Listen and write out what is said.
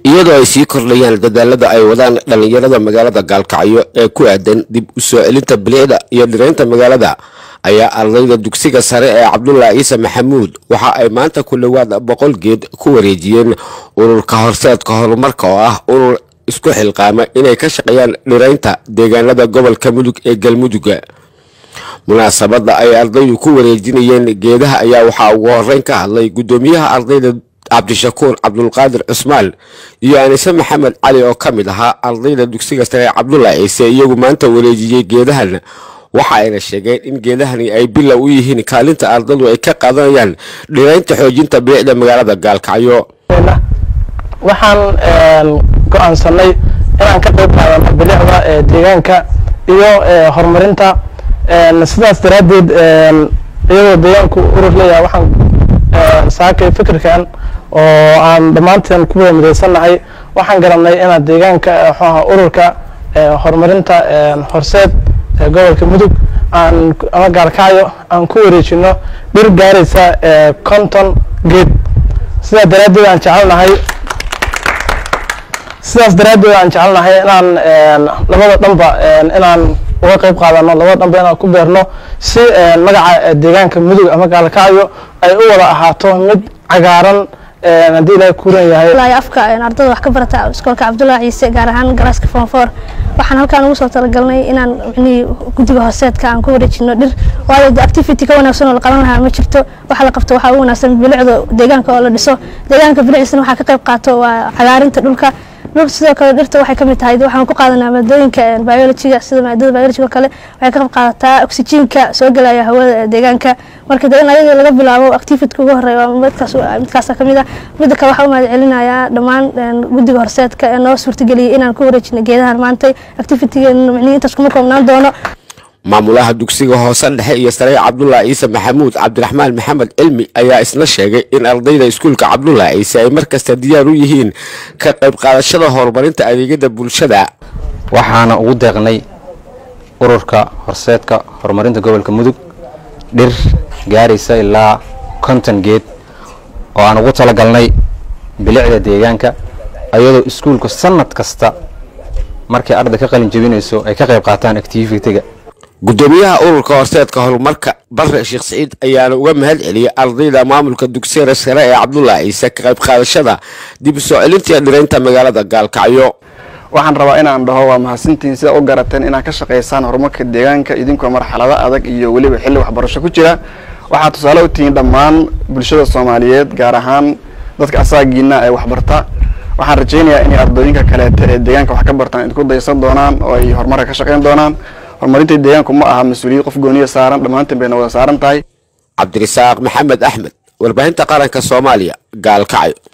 iyadoo ay sii kordhayaan dadaalada ay wadaan dhallinyarada magaalada gaalkacyo ee ku aadan dib u soo celinta bilicda iyo dhiraynta magaalada ayaa ardayda dugsiga sare ee cabdulaahi ciise maxamuud waxa ay maanta ku dhowaad boqol geed ku wareejiyeen ururka horseedka horumarka oo ah urur isku xilqaama inay ka shaqeeyaan dhiraynta deegaanada gobolka mudug ee galmuduga munaasabadda ay ardaydu ku wareejinayeen geedaha ayaa waxaa ugu horeyn ka hadlay guddoomiyaha ardayda cabdishakuur cabdulqaadir cusmaan iyo anise maxamed cali oo ka mid ahaa ardayda dugsiga sare ee cabdulaahi ciise iyagu maanta wareejiyey geedahan waxa ayna sheegeen in geedahani ay bilow u yihiin kaalinta ardadu ay ka qaadanayaan dhiraynta xoojinta bilicda magaalada gaalkacyo waxaan go-aansanay inaan ka qayb qaadano bilicda deegaanka iyo horumarinta sidaas daraaddeed iyadoo deegaanku urur leeyahay waxaan saakay fikirkan oo aan dhammaanteen ku wada midaysannahay waxaan garanay inaan deegaanka mxuaha ururka horumarinta horseed gobolka mudug aan ama gaalkacyo aan ku wareejino dhir gaaraysa conton geed sidaa daraaddeed aan jecelnahay sidaas daraaddeed aan jecelnahay inaan labada dhanba inaan uga qayb qaadano labada dhanba inaan ku beerno si magaca deegaanka mudug ama gaalkacyo ay u wada ahaato mid cagaaran haddii ilaahay kuuran yahay afka ardada wax ka barata iskoolka cabdullaahi ciise gaar ahaan garaaska fonfor waxaan halkaan ugu soo talagalnay inaan micnihii guddiga hooseedka aan ku wareejino dhir waayo de activity ka wanaagsan oo la qaban lahaa ma jirto waxa la qabto waxaa ugu wanaagsan bilicda deegaanka oo la dhiso deegaanka bilicdiisana waxaa ka qayb qaato waa cagaarinta dhulka dhulka sidoo kale dhirta waxay kamid tahay waxaan ku qaadanaa maadooyinka biologiga sida maadada biologiga oo kale waxay ka qayb qaadataa oxygenka soo gelaya hawada deegaanka marka de in ayaga laga bilaabo activityka ugu horeeya midkaas midkaasa kamid ah midda kale waxaa u mahad celinayaa dhammaan guddiga horseedka ee noo suurtageliyay inaan ku wareejino geedahan maantay activitygeena micnihi intaas kuma koobnaan doono maamulaha dugsiga hoose dhexe iyo sare cabdulaahi ciise maxamuud cabdiraxmaan maxamed cilmi ayaa isna sheegay in ardayda iskuulka cabdulaahi ciise ay markasta diyaar u yihiin ka qayb qaadashada horumarinta adeegyada bulshada waxaana ugu deeqnay ururka horseedka horumarinta gobolka mudug dhir gaaraysa ilaa konton geed oo aan ugu talagalnay bilicda deegaanka ayadoo iskuulku sanad kasta markay arday ka qalin jebinayso ay ka qayb qaataan activitiga guddoomiyaha ururka horseedka horumarka bare sheekh siciid ayaana uga mahad celiyay ardayda maamulka dugsiga sare ee cabdulaahi ciise ka qayb qaadashada dib u soo celintii dhiraynta magaalada gaalkacyo waxaan rabaa inaan dhaho waa mahadsantihiin sida u garateen inaad ka shaqaysaan horumarka deegaanka idinkoo marxalado adag iyo weliba xilli waxbarasho ku jira waxaad tusaale u tihiin dhammaan bulshada soomaaliyeed gaar ahaan dadka asaagiina ee waxbarta waxaan rajaynayaa inay ardooyinka kaleeta ee deegaanka wax ka bartaan idinku daysan doonaan oo ay horumarka ka shaqayn doonaan horumarinta deegaanku ma aha mas-uuliyad qof gooniya saaran dhammaanteen bayna wada saaran tahay cabdirasaaq maxamed axmed warbaahinta qaranka soomaaliya gaalkacyo